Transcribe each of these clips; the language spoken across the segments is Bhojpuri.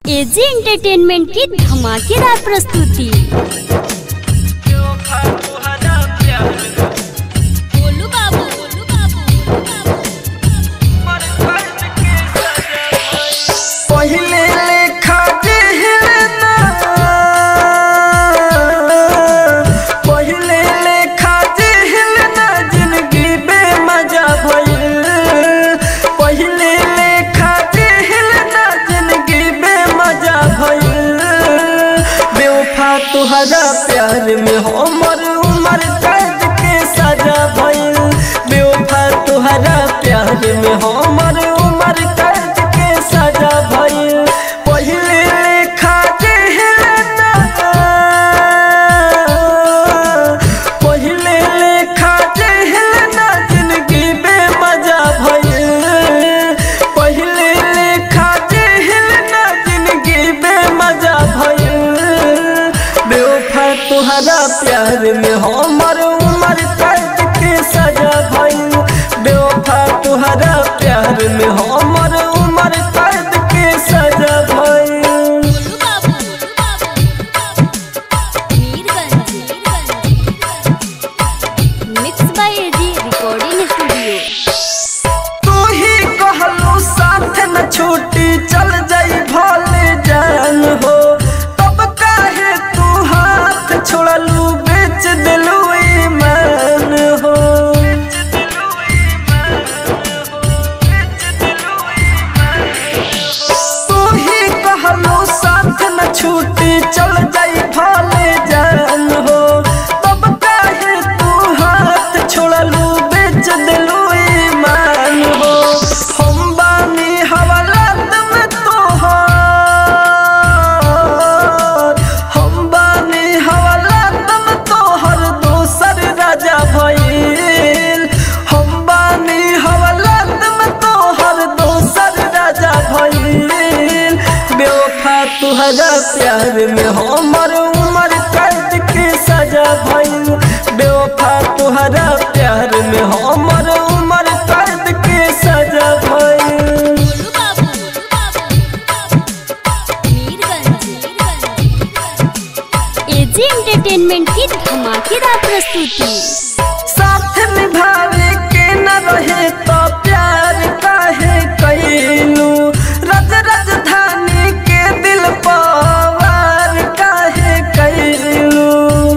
एजी एंटरटेनमेंट की धमाकेदार प्रस्तुति बोलू बाबू बोलू बाबू पहिले लेखा जेहलना पहिले लेखा जेहलना जिंदगी बेमजा भइल पहिले लेखा जेहलना जिंदगी बेमजा भइल बेवफा तुहरा प्यार में हमर उमर कैद के सजा भइल बेवफा तुहरा प्यार में हमर उमर कैद के सजा भइल पहिले लेखा जेहलना पहिले लेखा जेहलना जिंदगी बेमजा भइल पहिले लेखा जेहलना जिंदगी बेमजा भइल बेवफा तुहरा प्यार में हमर उमर कैद के सजा भइल बेवफा तुहरा प्यार में हमर उमर कैद के सजा भइल बोलू बाबू Mirganj mix by AG recording studio तू ही कहलू साथ न छूटी चल जाई भले जान हो तब काहे तू हाथ छोड़लू बेच दिलू ईमान हो तू ही कहलू साथ न छूटी चल जाई भले जान हो तब काहे तू हाथ छोड़लू बेच दिलू ईमान हो हम बानी हवालात में तोहर हम बानी हवालात में तोहर दोसर राजा भइल हम बानी हवालात में तोहर दोसर राजा भइल बेवफा तुहरा प्यार में हमर उमर कैद के सजा भइल बेवफा तुहरा प्यार में हमर उमर कैद के सजा भइल बोलू बाबू मीरगंज एजी एंटरटेनमेंट की धमाकेदार प्रस्तुति साथ निभावे के न रहे तो प्यार काहे कैलू रज राजधानी के दिल पवार काहे कैलू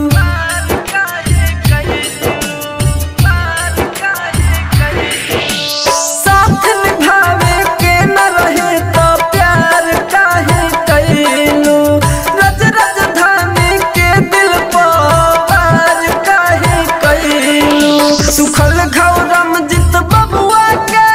साथ निभावे के न रहे तो प्यार काहे कैलू रज राजधानी के दिल पवार काहे कैलू सुखल घौरम जित बबुआ के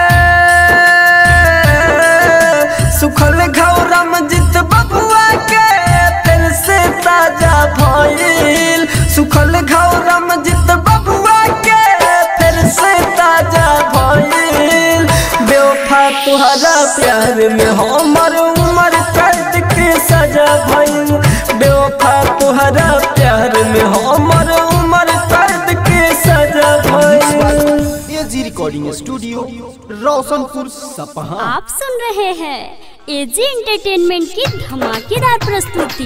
सुखल घौरम जित बबुआ के दिल से ताजा भइल सुखल घौरम जित बबुआ के फिर से ताजा भइल बेवफा तुहरा प्यार में हमर उमर कैद के सजा भइल बेवफा तुहरा प्यार में हमर उमर कैद के सजा भइल एजी रिकॉर्डिंग स्टूडियो रोशनपुर सपहा आप सुन रहे हैं एजी एंटरटेनमेंट की धमाकेदार प्रस्तुति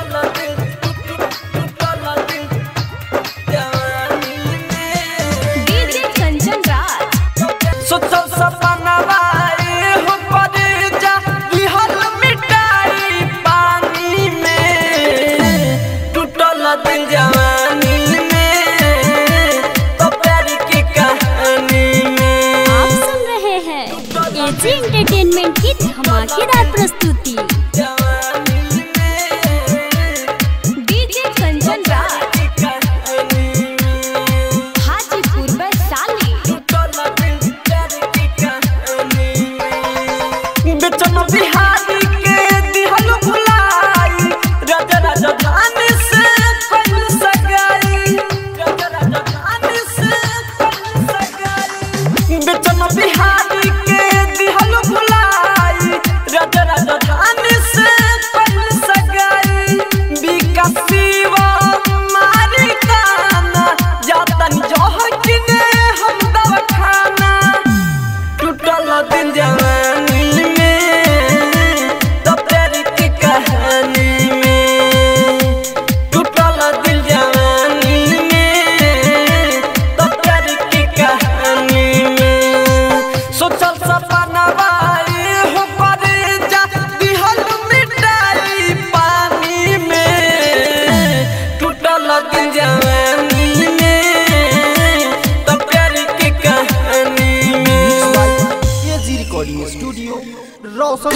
डीजे कंचन राज सोचल सपनवा एहो परेजा लिहल मिटाई पानी में टूटल दिल जवानी में तो प्यार की कहानी में आप सुन रहे हैं एजी एंटरटेनमेंट की धमाकेदार प्रस्तुति जवानी में डीजे कंचन राज की कहानी में हाजीपुर वैशाली टूटल दिल प्यार की कहानी में बेचन बिहारी के दिहल भुलाई राजा राजधानी से कल सगाई राजा राजधानी से कल सगाई बेचन बिहारी के दिहल भुलाई राजा राजधानी से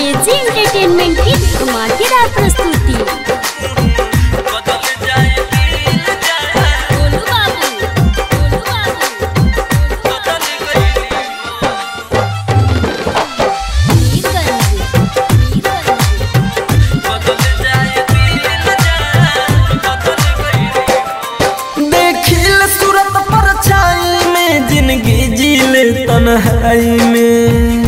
एजी एंटरटेनमेंट की धमाकेदार प्रस्तुति गोलू बाबू गोलू बाबू मीरगंज मीरगंज देखिल सूरत पर छाई में जिंदगी जीले तन्हाई में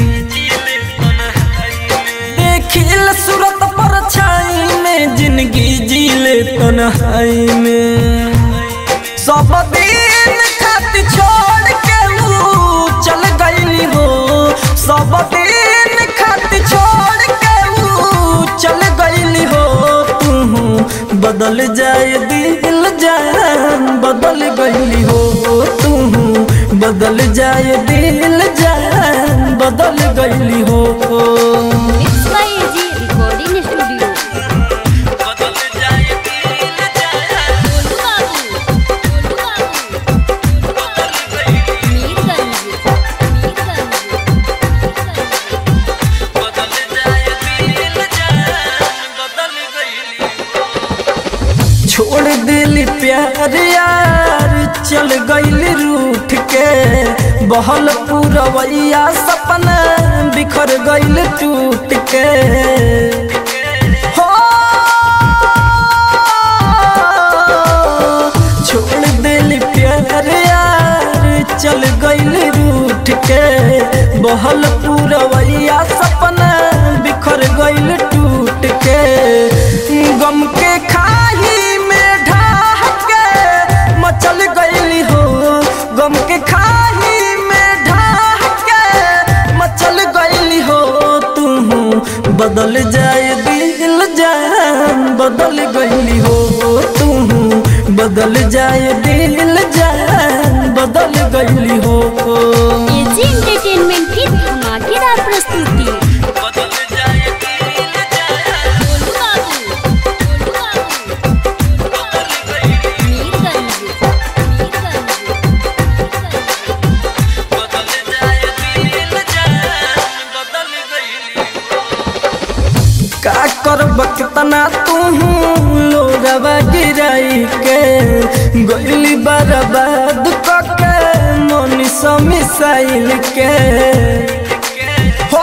देखिल सूरत पर छाई में जिंदगी जीले तन्हाई में सब दिन खाती छोड़ के ऊ चल गईली हो सब दिन खाती छोड़ के ऊ चल गईली हो तू बदल जाए दिल जान बदल गईली हो तू बदल जाए दिल जान बदल गईली हो mix by AG recording studio Golu Babu Golu Babu Mirganj Mirganj छोड़ दिल प्यार यार चल गईल रूठ के बहल पूरवैया सपना बिखर गईल टूट के हो छोड़ दिल प्यार यार चल गईल रूठ के बहल पूरवैया सपना बिखर गईल टूट के गम के खाही में ढाह के मचल गईली हो गम के खाही में ढाह के मचल गईली हो तू बदल जाए दिल जान बदल गईली हो तू बदल जाए दिल जान बदल गईली हो एजी एंटरटेनमेंट की धमाकेदार प्रस्तुति गोलू बाबू गोलू बाबू मीरगंज मीरगंज का करब कितना तू लोरवा गिराई के गईली बर्बाद कके मनीष मिसाइल के हो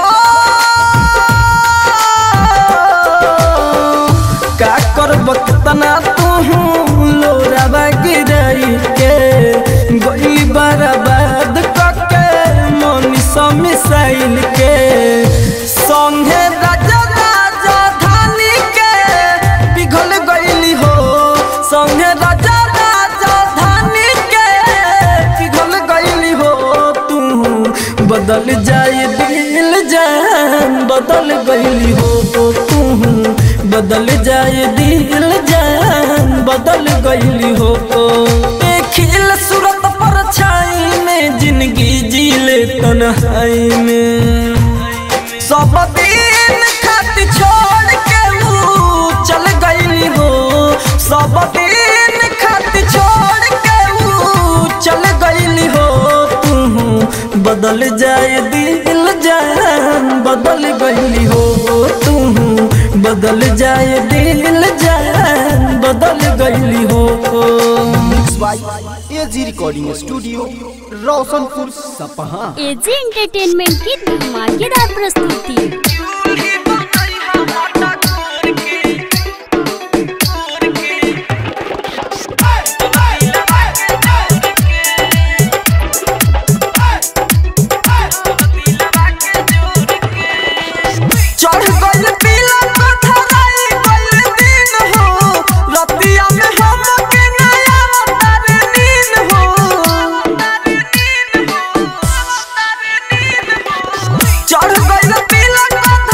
का करब कितना तू लोरवा गिराई के गईली बर्बाद कके मनीष मिसाइल के संगे राजा राजा धानी के पिघल गईली हो संगे राजा राजा धानी के पिघल गईली हो तू बदल जाए दिल जान बदल गईली हो तू बदल जाए दिल जान बदल गईली हो देखिल सूरत पर छाई में जिंदगी जीले तन्हाई में सब दिन खाती छोड़ के ऊ चल गईली हो सब दिन खाती छोड़ के ऊ चल गईली हो तू बदल जाए दिल जान बदल गईली हो तू बदल जाए दिल जान बदल गईली हो mix by AG recording studio Roshanpur सपहा एजी एंटरटेनमेंट की धमाकेदार प्रस्तुति चढ़ गइल पीला पथराई गइल दिन हो रतिया में हम के नया अवतार नींद हो चढ़ गइल पीला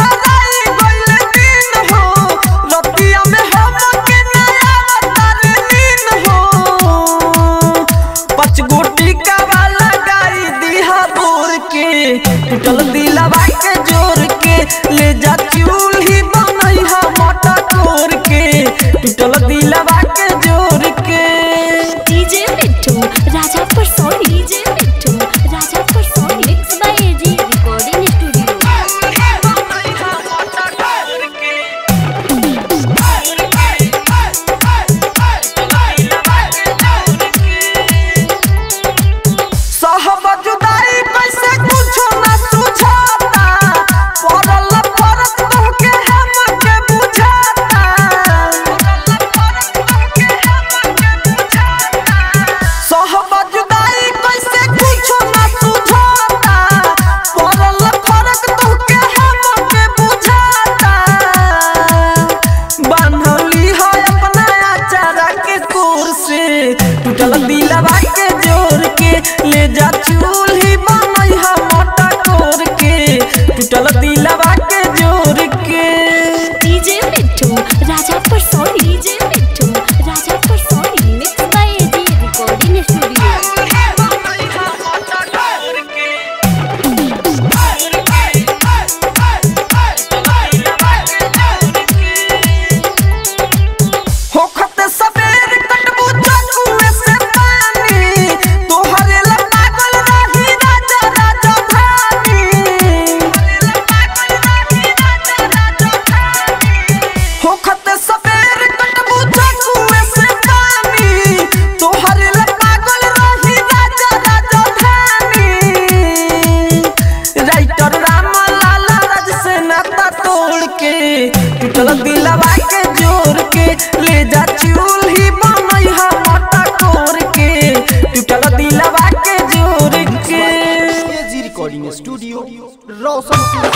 दिलवा के जोर के ले जा चूल्ही बनई हा मटा कोर के टूटल दिलवा के जोर के AG recording studio Roshanpur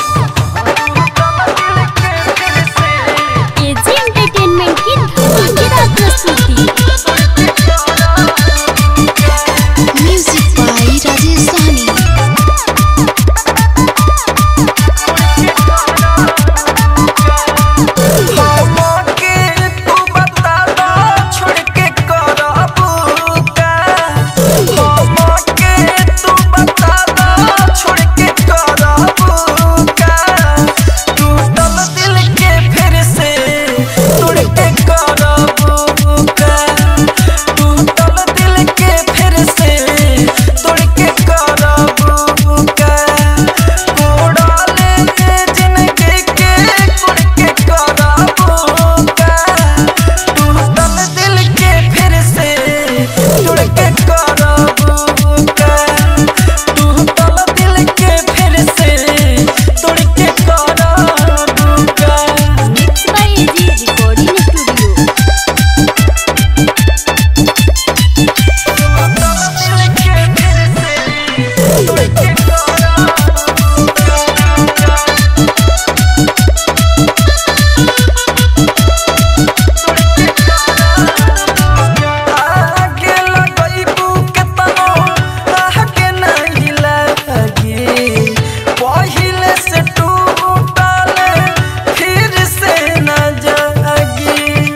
AG entertainment की धमाकेदार प्रस्तुति म्यूजिक बाय राजेश सहनी हमके तू बता दो छोड़ के करबू का हमके तू बता दो छोड़ के करबू का टूटल दिल के फिर से तोड़ के करबू का टूटल दिल के फिर से तोड़ के करबू का कोड़ाले जिंदगी के कुड़ के करबू का टूटल दिल के फिर से तोड़ के करबू का टूटल दिल के फिर से तोड़ के करबू का mix by AG recording studio आगे लगइबू केतनो आगे नहीं लगी पहिले से टूटल फिर से न जागी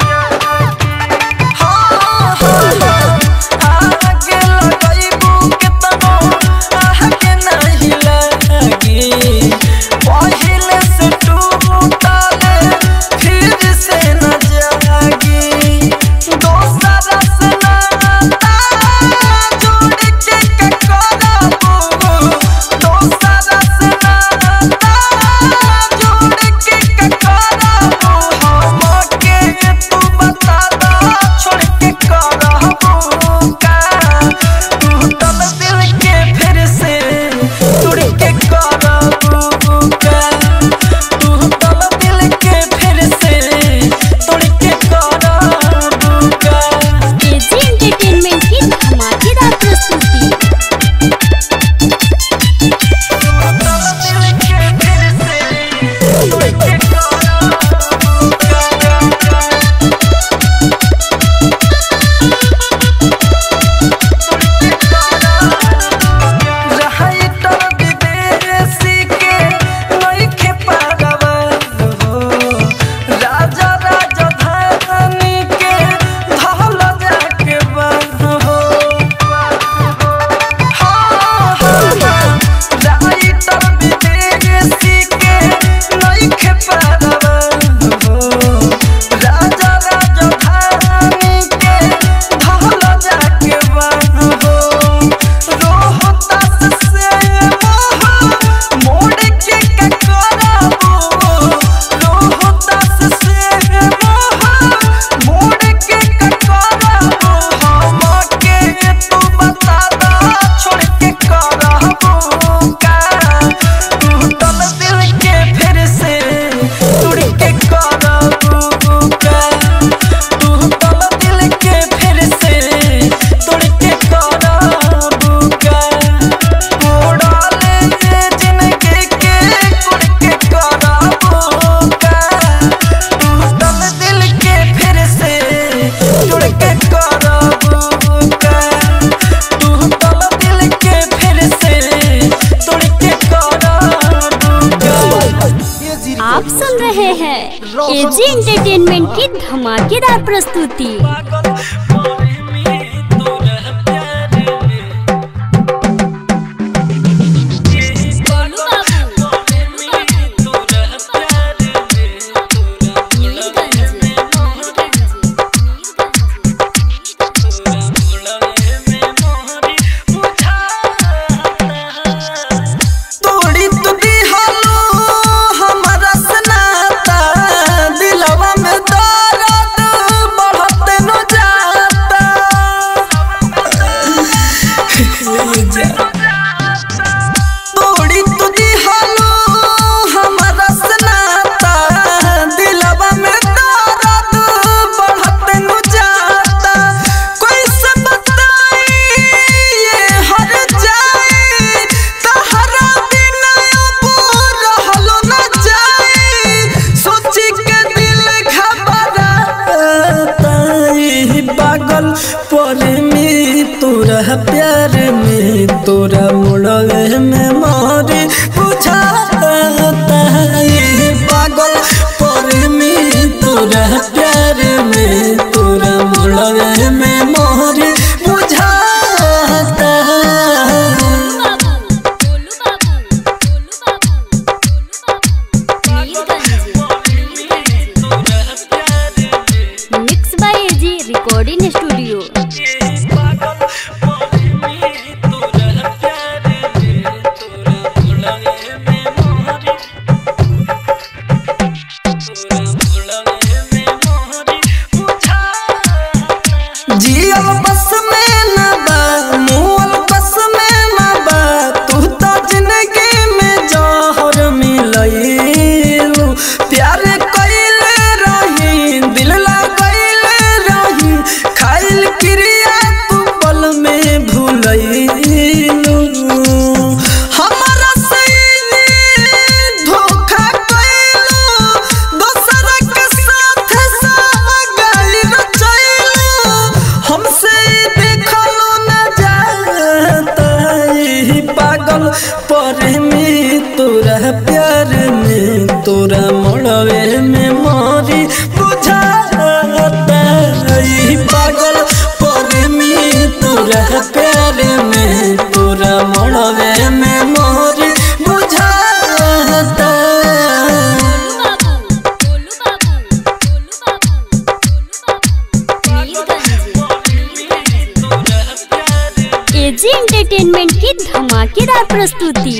हाँ हाँ हाँ आगे लगइबू केतनो आगे नहीं लगी पहिले से टूटल फिर से न जागी दोसरा से नाता जोड़ के का करबू दोसरा से नाता जोड़ के का करबू हमके तू बता दो छोड़ के करबू का टूटल दिल के फिर से तोड़ के करबू का टूटल दिल के फिर से तोड़ के करबू का एजी एंटरटेनमेंट की धमाकेदार प्रस्तुति राजा राजा धानी के धौल जाके हो राइटर विदेशी के नइखे पारवा हो राजा राजा धानी के धौल जाके हो रोहतास से मोह मोड़ के का करबू रोहतास से मोह मोड़ के का करबू हमके तू बता दो छोड़ के करबू का टूटल दिल के फिर से तोड़ के करबू का टूटल दिल के फिर से तोड़ के करबू का कोड़ाले जिंदगी के कुड़ के करबू का टूटल दिल के फिर से तोड़ के करबू का टूटल दिल के फिर से तोड़ के करबू का एजी आप सुन रहे हैं एजी एंटरटेनमेंट की धमाकेदार प्रस्तुति तोड़ी तू दिहलो हमरा सनाता दिलवा में दर्द बढ़त न जाता पर में तोरा प्यार में तोरा मुड़वे में मारे बुझाता ये पागल पर में तोरा प्यार में तोरा मुड़वे में मारे बुझाता Golu Babu Golu Babu Golu Babu Mirganj mix by AG recording studio जियल बस में न बा मुअल बस में न बा तू तो जिंदगी में जहर मिलैलू प्यार कइले रही दिल लगैले रही खाइल क्रिया तू पल में भूलैलू हमारा सही धोखा कइलू दोसर के साथ सागल रचैलू हमसे देखलो न जाता ई पागल पर में तोरा प्यार में तोरा मड़वे में मारी बुझाता ई पागल पर में तोरा प्यार में तोरा मड़वे में मारी बुझाता गोलू बाबू गोलू बाबू गोलू बाबू मीरगंज एजी एंटरटेनमेंट की धमाकेदार प्रस्तुति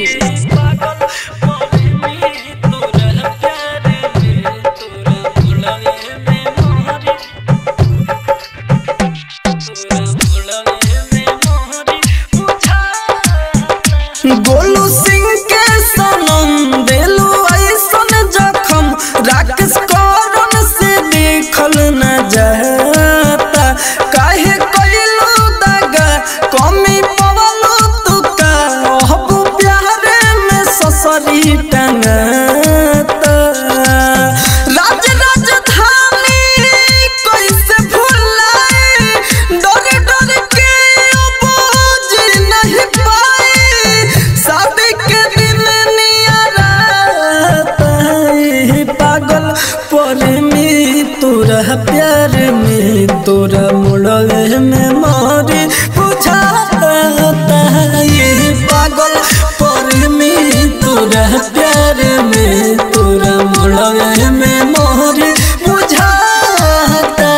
गोलू सिंह के सनम देलू ऐसन जखम राकेश करण से देखल न जाता काहे कइलू दगा कमी पवलू तू का अब प्यारे में ससरी टंगाता राज राजधानी कैसे भुलाए डर डर के अब जी नहीं पाए शादी के दिन नियराता है पागल पर में तोरा प्यार में तोरा मुड़वे में मारे बुझाता ये पागल पर में तोरा प्यार में तोरा मुड़वे में मारे बुझाता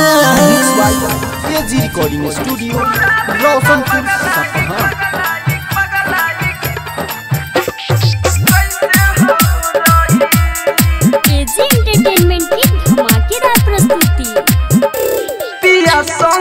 एजी रिकॉर्डिंग स्टूडियो रोशनपुर सपहा एजी एंटरटेनमेंट की धमाकेदार प्रस्तुति पिया सा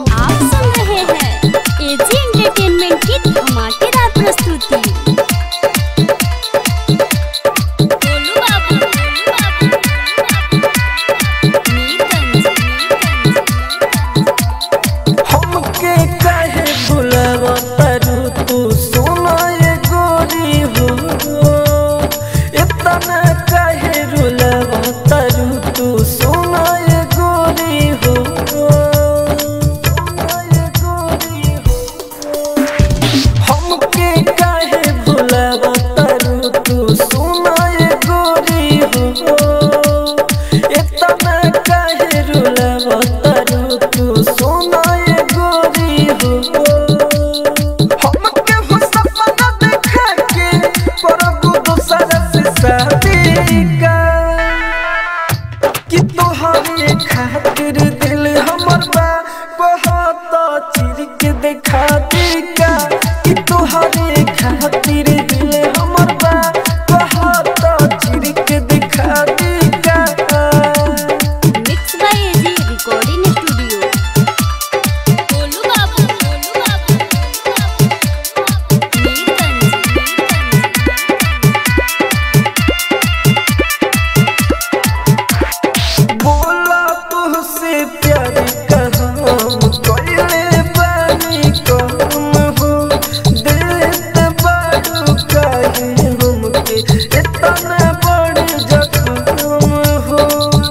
आप सुन रहे हैं एजी एंटरटेनमेंट की धमाकेदार प्रस्तुति गोलू बाबू, गोलू बाबू, मीरगंज, मीरगंज। हमके काहे बुलावा तारू तू सोना ये गोरी हो इतना काहे रुलावा तारू तू सोना ये गोरी हो सोना ये गोरी हो हमके काहे भुलावा तारू तू सोना ये गोरी हो इतना काहे रुलावा तारू तू सोना ये गोरी हो हमके हो सपना देखा के प्रभु दूसरा से शादी का कि तोहरे खातिर दिल हमर बा बहुत चिर के देखा देगा कि तोहरे खातिर दिल हमर बा बहुत चिर के दिखा देगा mix by AG recording studio Golu Babu Golu Babu Mirganj बोला तुझसे प्यार कहम कोयले पानी कम हो देत बारू काहे हमके इतना बड़ जख्म हो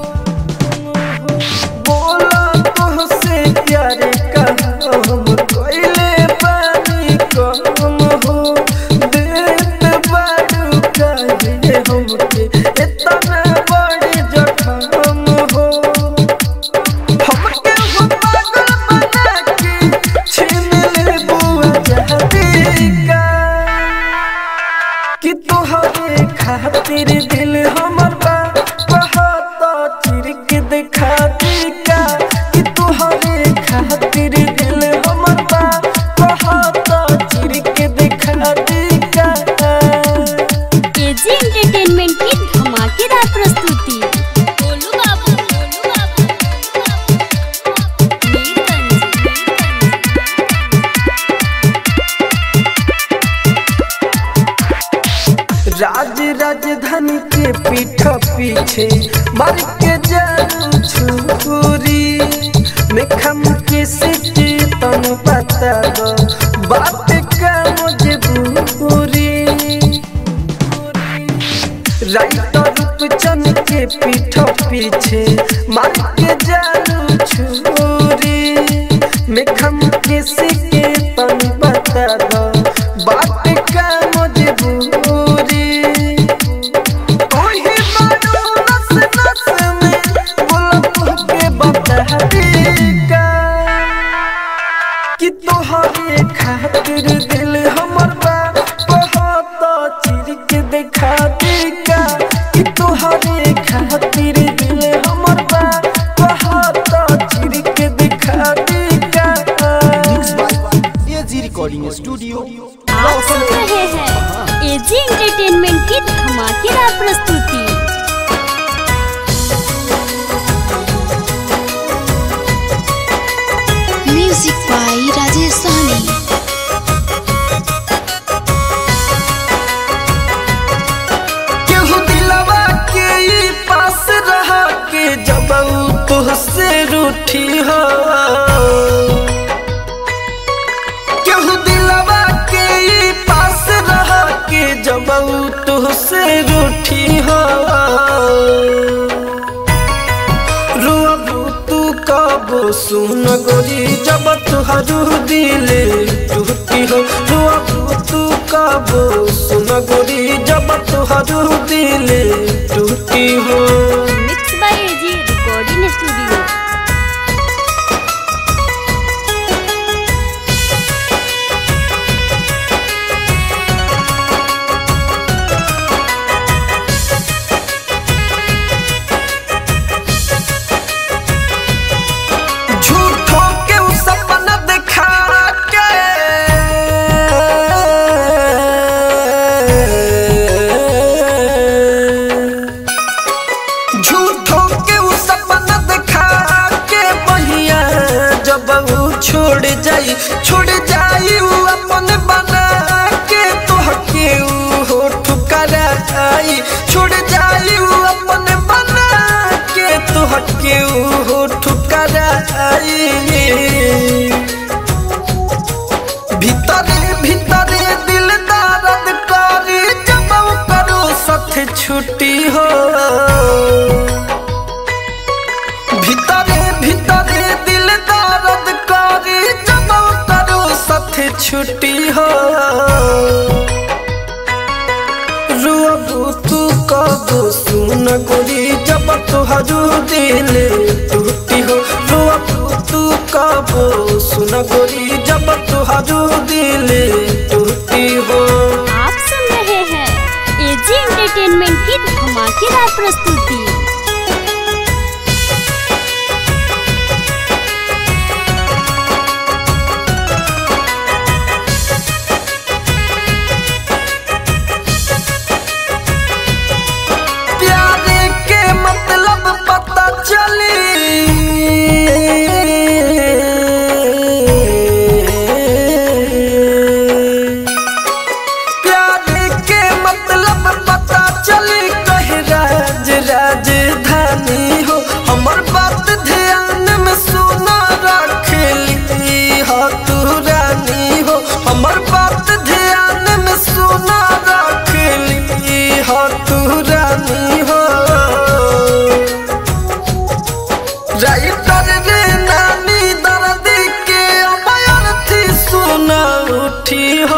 बोला तुझसे प्यार कहम कोयले पानी कम हो देत बारू काहे हमके इतना बड़ जख्म हो हमके हो पागल बना के छीन ले बुआ जहरीका कि तोहरे खातिर दिल हमर बा बहुत चिर के देखा देगा कि तोहरे खातिर दिल हमर बा बहुत चिर के देखा देगा एजी एंटरटेनमेंट की धमाकेदार प्रस्तुति गोलू बाबू गोलू बाबू मीरगंज राज राजधानी के पीठ पीछे मर के जारू छुरी में खम के सिटी तन बता दो बात का मजबूरी राइटर रूपचंद के पीठ पीछे मर के जारू छुरी में खम के सिटी तन बता दो बात का मजबूरी ओही मानो नस नस में गुलाब के बतहरीका कि तोहरे खातिर दिल हमर बा बहुत चिर के देखा देगा कि तोहरे खातिर दिल हमर बा बहुत चिर के देखा देगा एजी रिकॉर्डिंग स्टूडियो आप सुन रहे हैं एजी एंटरटेनमेंट की धमाकेदार प्रस्तुति म्यूजिक बाई राजेश सहनी केहू दिलवा के ई पास रहा के जब ऊ तुहसे रूठी हो केहू दिलवा के ई पास रहा के जब ऊ तुहसे रूठी हो रुअबू तू कबो सुन गोरी जब तुहरू दिले टूटी हो रुअबू तू कबो सुन गोरी जब तुहरू दिले टूटी हो mix by AG recording studio झूठों के उ सपना दिखा के झूठ छोड़ जाई छोड़ जाई ऊ अपन बना के तोहके ऊ हो ठुकराई छोड़ जाई ऊ अपन बना के तोहके ऊ हो ठुकराई भीतरे भीतरे दिल दर्द करी जब करो सथ छुट्टी हो भीतरे भीतरे दिल दर्द करी जब करो सथ छुट्टी हो रुअबू तू कबू सुन गोरी जब तुहरु दिल टूटी हो रुअबू तू कबू सुन गोरी जब तुहरु दिल टूटी हो आप सुन रहे हैं एजी एंटरटेनमेंट की धमाकेदार प्रस्तुति प्यारे के मतलब पता चली प्यारे के मतलब पता चली कहे राज राजधानी हो हमर बात ध्यान में सुना रख ली हो तू रानी हो हमर बात ध्यान में सुना रख ली हो तू रानी हो राइटर रे नानी दर्द के अमर थी सुना उठी हो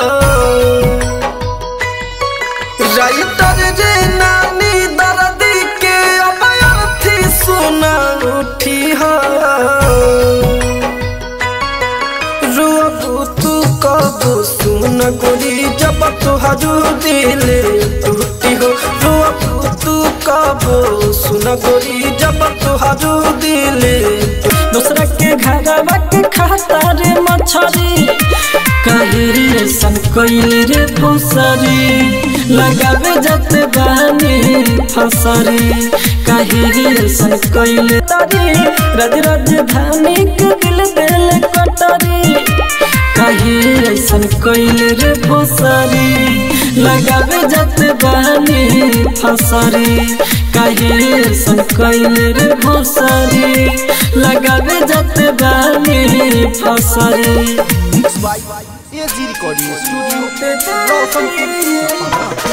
राइटर रे नानी दर्द के अमर थी सुना उठी हो रुअबू तू कबू सुन गोरी जब तुहरु दिल टूटी हो रुअबू तू कबू सुन गोरी जब तुहरु दिल दूसरा के घरवा के खाता रे मछरी काहे सन कोइल रे फुसरी लगावे जत बानी फसरी काहे सन कोइल तारी रज राजधानी के दिल दिल कटरी काहे ऐसन कोइल रे फसरी लगावे जत बानी फसरी काहे ऐसन कोइल रे फसरी लगावे जत बानी फसरी mix by AG recording studio Roshanpur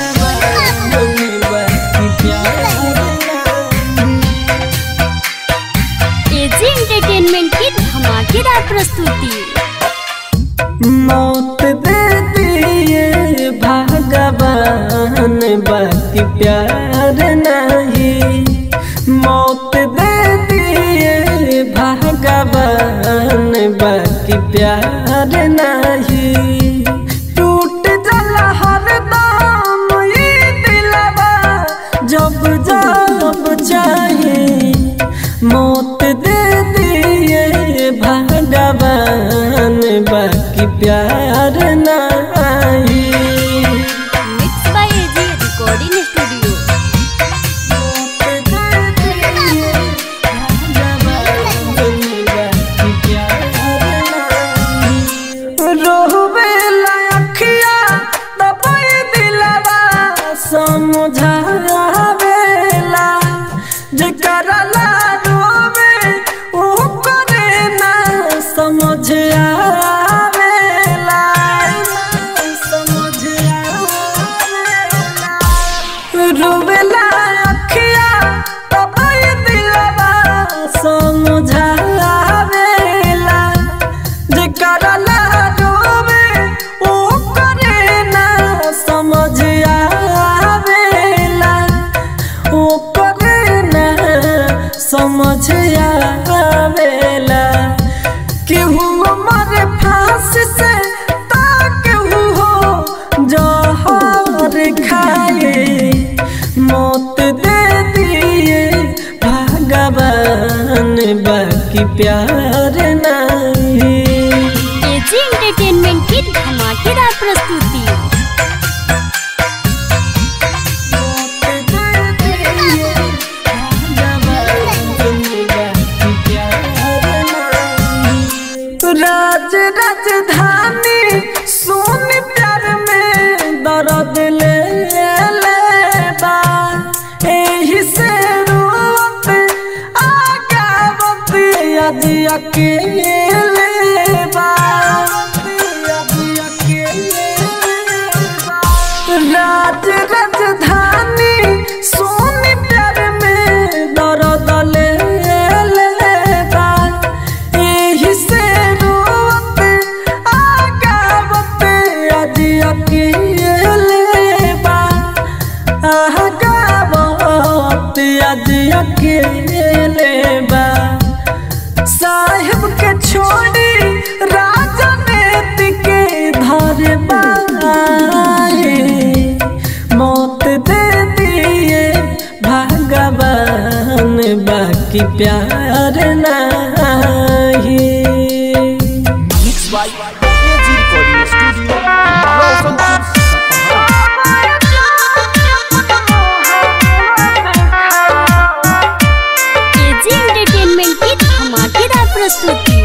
AG entertainment की धमाकेदार प्रस्तुति मौत दे दिए भगवान बाकी प्यार नहीं मौत दे दिए भगवान बाकी प्यार नहीं टूट जला हर दाम ये दिलवा जब जब चाहे मौत दे दिए भगवान बाकी प्यार नहीं mix by AG recording studio रोहबेला अखिया दबाई दिलवा समझावेला जेकरा ला रोवे ओ करे ना समझ आवेला समझ आवेला रोवेला अखिया दबाई दिलवा समझावेला जेकरा ला रोवे ओ करे ना समझ आवेला ओ करे ना समझ आवेला केहू मर फांस से ता केहू हो जहर खाए मौत दे दिए भगवान बाकी प्यार नहीं एजी एंटरटेनमेंट की धमाकेदार प्रस्तुति राज राजधानी सोन प्यार में दर्द ले लेबा एही से रोवत आगावत यदि अकेले बा यदि अकेले बा राज राजधानी सोन प्यार में दर्द ले लेबा एही से रोवत आगावत यदि अकेले बा आगावत यदि अकेले बा साहिब के छोड़ी राजा नेति के धर बाए मौत दे दिए भगवान बाकी प्यार नहीं mix by AG recording studio Roshanpur सपहा एजी एंटरटेनमेंट की धमाकेदार प्रस्तुति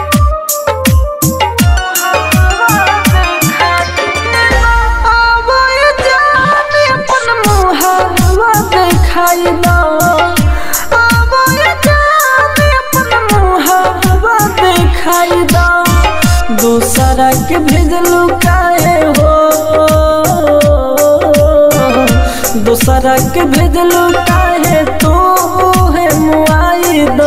आवाए जाने अपन मुहावा देखाई दो आवाए जाने अपन मुहावा देखाई दो दूसरा के भेजलू काहे हो दूसरा के भेजलू काहे तू है मुआई दो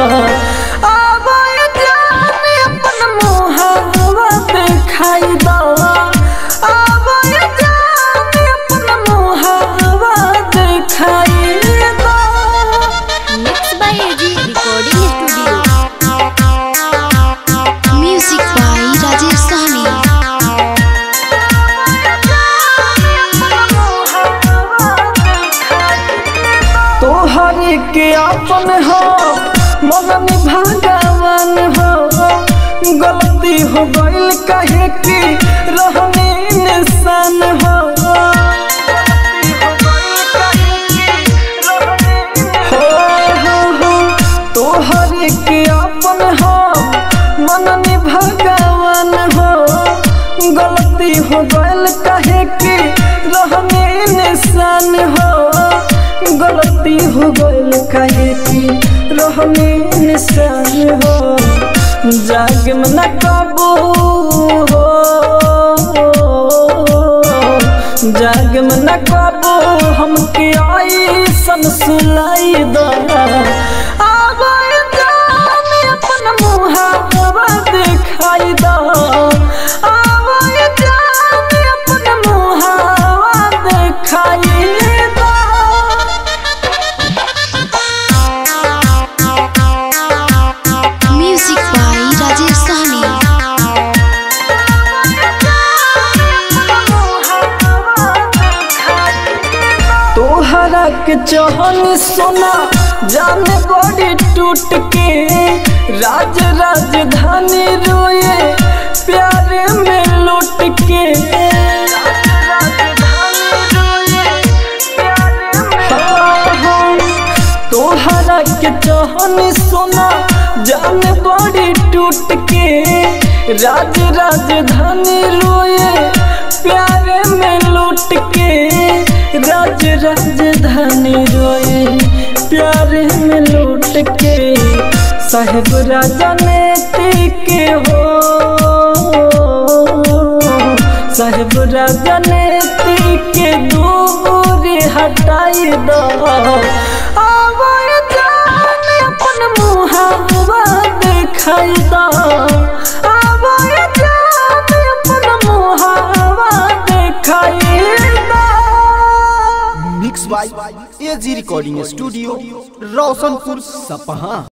आवाए जाने अपन मुहावा देखाई दो आवाए जाने अपन मुहावा देखाई दो mix by AG recording studio music by Rajesh Sahni तोहर के अपन हो मन भगवान हो गलती हो गइल कहे कि रहने निशान हो हो, हो, हो, तोहर के अपन हो मन भगवान हो गलती हो गइल कहे कि रहने निशान हो गलती हो गइल कहे कि रहने निशान हो जाग में न कबू हो जाग में न कबू हमके ऐसन सुलाई दो आवाए जाने अपन मुहावा दिखाई दो आवाए जाने अपन मुहावा दिखाई दो म्यूजिक बाय राजेश सहनी तोहरा के चहन सोना जाने बड़ी टूट के राज राजधानी रोए प्यार में लूट के तोहरा के चहन सोना जाने बड़ी टूट के राज राजधानी रोए प्यार में लूट के राज राजधानी रोए प्यार में लूट के साहेब राजा ने के हो साहेब राजा ने के दूरी हटाई दो आवाए जाने अपन मुहावा दिखाई दो आवाए जाने अपन मुहावा दिखाई दो mix by AG recording studio Roshanpur सपहा